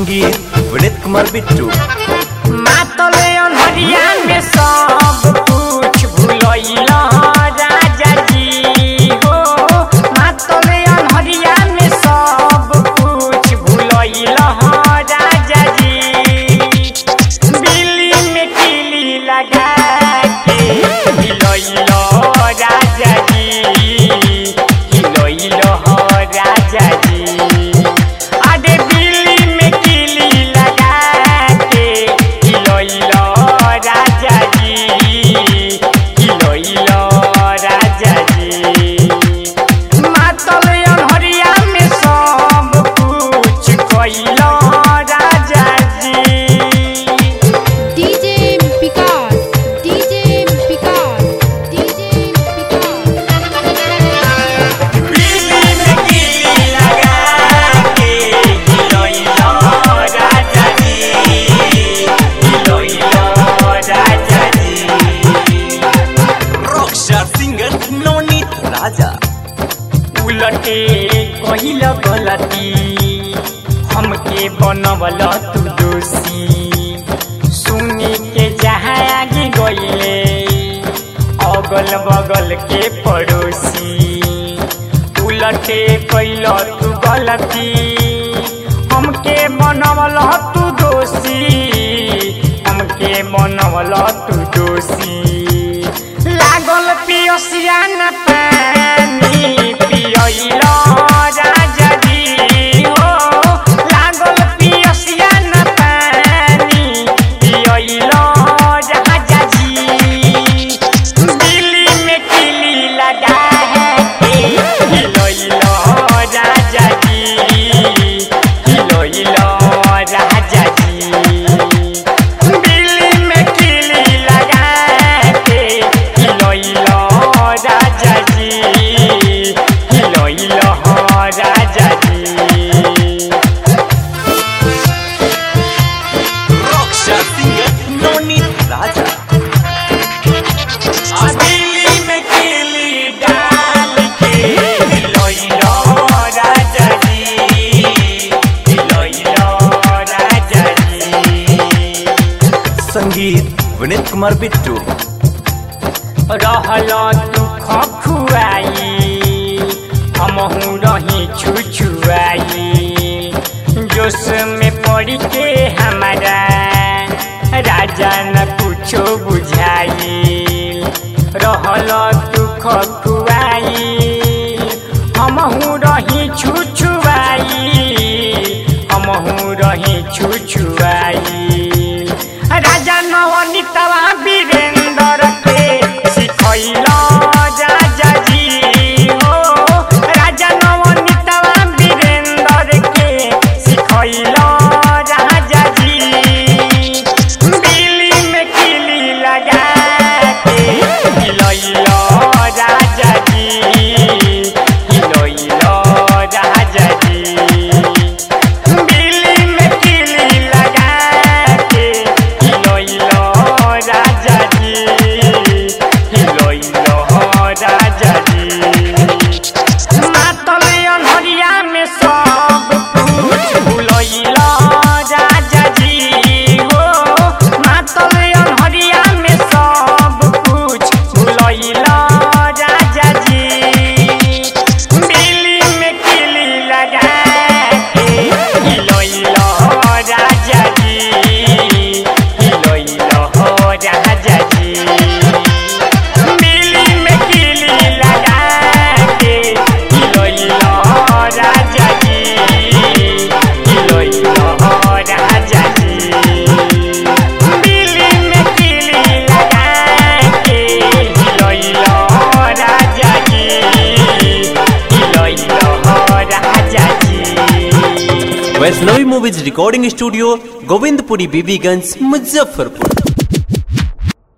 संगीत विनीत कुमार बिट्टू मातले अनहरिया में सब कुछ भूलैला राजा जी हो मातले अनहरिया में सब कुछ भूलैला राजा जी बिल्ली में किली लगा के हिलैला राजा जी हिलैला राजा जी अरे बिल्ली में किली लगा के हिलैला राजा जी हिलैला राजा जी मातल अनहरिया में सब कुछ कैला राजा जी DJ Picard, DJ Picard, DJ Picard. बिल्ली में किली लगा के हिलैला राजा जी हिलैला राजा जी रॉकस्टार सिंगर नवनीत राजा उलटे कहिल गलती हमके बनवल तू दोषी सुनी के जहाँ आगे गईले अगल बगल के पड़ोसी उलटे कैल तू गलती हमके बनवल तू दोषी हमके बनवल तू दोषी लागल पियसिया न पानी पियैल राजा जी हो लागल पियसिया न पानी पियैल राजा जी दिल्ली में किली लगा के हिलैल राजा जी हिलैल राजा जी बिल्ली में किली लगा के हिलैल राजा जी हिलैल राजा जी रॉकस्टार सिंगर नवनीत राजा दिल्ली में किली डाल के हिलैल राजा जी हिलैल राजा जी संगीत विनीत कुमार बिट्टू रहल दुख खुआई हमहू रही छुछुआई जोश में पड़ के हमारा राजा न कुछो बुझाई रहल दुख खुआई हमहू रही छुछुआई हमहू रही छुछुआई राजा नवनीतवा वीरेंद्र के सिखैल राजा जी हो राजा नवनीतवा वीरेंद्र के सिखैल राजा जी बिल्ली में किली लगा के हिलैल राजा जी हिलैल राजा जी बिल्ली में किली लगा के हिलैल राजा जी हिलैल राजा जी मातल अनहरिया में सब कुछ भूलैल राजा जी हो मातल अनहरिया में सब कुछ भूलैल राजा जी बिल्ली में किली लगा के हिलैल राजा जी हिलैल राजा जी बिल्ली में किली लगा के हिलैल राजा जी हिलैल राजा जी बिल्ली में किली लगा के हिलैल राजा जी हिलैल राजा जी Vaishnavi movies recording studio Govindpuri Bibiganj Muzaffarpur